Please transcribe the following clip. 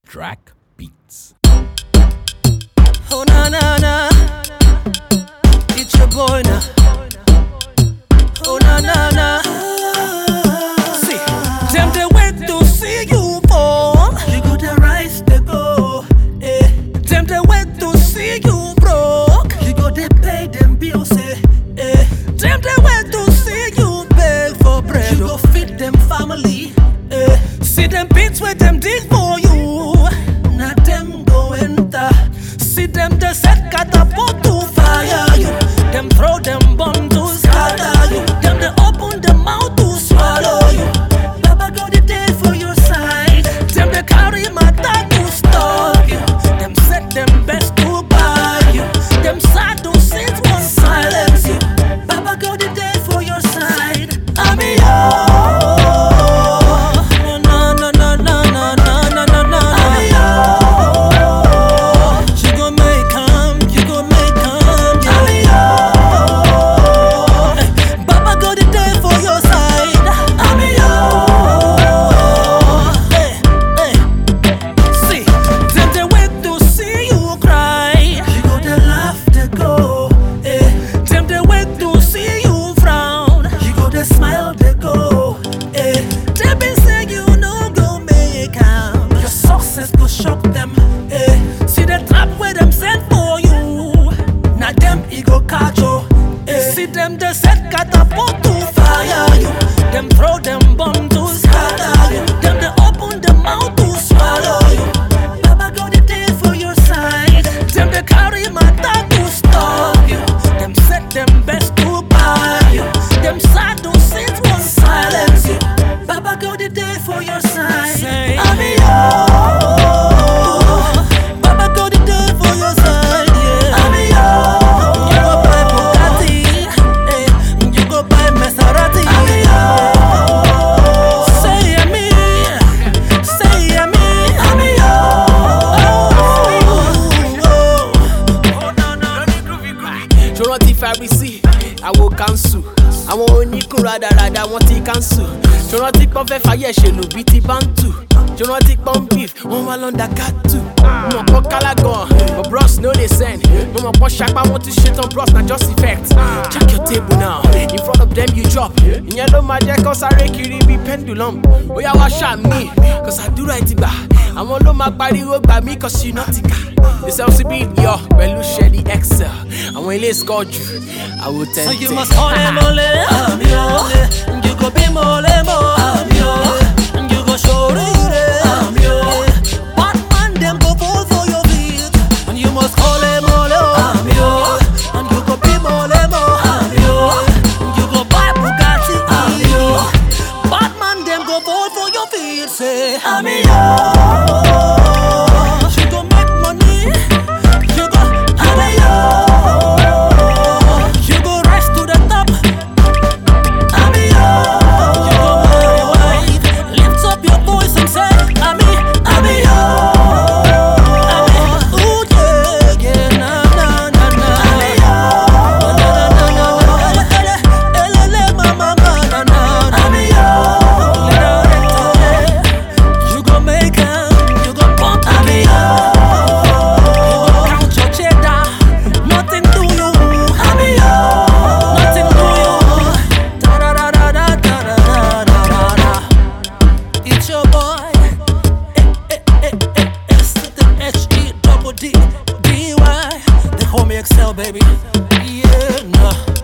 Track Beats. Oh na na na, it's your boy now. Oh na na na. See, them they wait to see you fall. You go the rise they go. Eh. Them they wait to see you broke. You go they pay them bills. Eh. Eh. Them they wait to see you beg for bread. You go feed them family. Eh. See them beats where them dig for you. Now them go enter. See them they set catapult to fire you. Them throw them bomb to scatter you. Them they open them mouth to swallow you. Baba go the day for your side. Them they carry my tag to stop you. Them set them best to buy you. Them sad to sit one silence you. Baba go the day for your side. I'm yours. No no no no no no no no no. I'm yours. You gon' make 'em, you gon' make 'em, yeah. I'm yours. Baba go the day for your side. I'm yours. Hey, hey. See, them they wait to see you cry. You go they laugh, they go. Eh. Them they wait to see you frown. You go they smile, they go. Eh. They been say you no go make 'em. Your success go shock them. Eh. See the trap where them sent for you. Now them e go catch you. Eh. See them they set catapult to fire you. Them throw them bomb to scatter you. Them they open them mouth to swallow you. Baba go the day for your side. Them they carry my tag to stop you. Them set them best to buy you. Them sad to sit one silence you. Baba go the day for your side. I'm yours. Baba go the day for your side. Yeah. I'm yours. You go buy Bugatti. eh, You go buy Maserati. I'm yours. Say I'm me. Say I'm me. I'm yours. Oh, no, no. ṣòro ti Pharisee àwo kanṣu àwọn oníkun rádaràda wọn ti kanṣu ṣòro ti pọ́n fẹ́ fàyè ṣèlú bíi ti bántù ṣòro ti pọ́n beef wọ́n wá lọ́ndà kátù mo mọ̀ pọ́n kálágàn but bros no dey send mo mọ̀ pọ́n ṣapá wọn ti ṣetán bros na just effect check your table now in front of them you drop ìyẹn ló máa jẹ́ kó sáré kiri bíi pendulum ó yá wá ṣàmì kò sàdúrà ẹ̀ ti gbà àwọn ló máa pariwo gbà mí kò sí iná ti kà the selfie beat yọ pẹ̀lú ṣẹ́ni excel àwọn ilé score jù àwọn So tẹ̀ntẹ̀. you must call him mole, I'm yo. You go be mole mo, I'm yo. You go show it, I'm yo. Bad man them go fall for your feet, and you must call him mole, I'm yo. And you go be mole mo, I'm yo. You go buy Bugatti, I'm yo. Bad man them go fall for your feet, say I'm yo. You go make money, you go, I'm yo. You go rise to the top. I'm yours. You go marry wife. Lift up your voice and say, I'm me, I'm yours. I'm me. Ooh yeah, yeah, na na na na. I'm yours. Na na na na na. Ele ele ele ele ma ma ma na na. I'm yours. You go make 'em, you go pump. I'm yours. You go count your cheddar. Nothing to you. I'm yours. Nothing to you. Da da da da da da da da da da. It's your boy. Eh, eh, eh, eh, S to the H E double D D Y. They call me Excel, baby. Yeah, nah.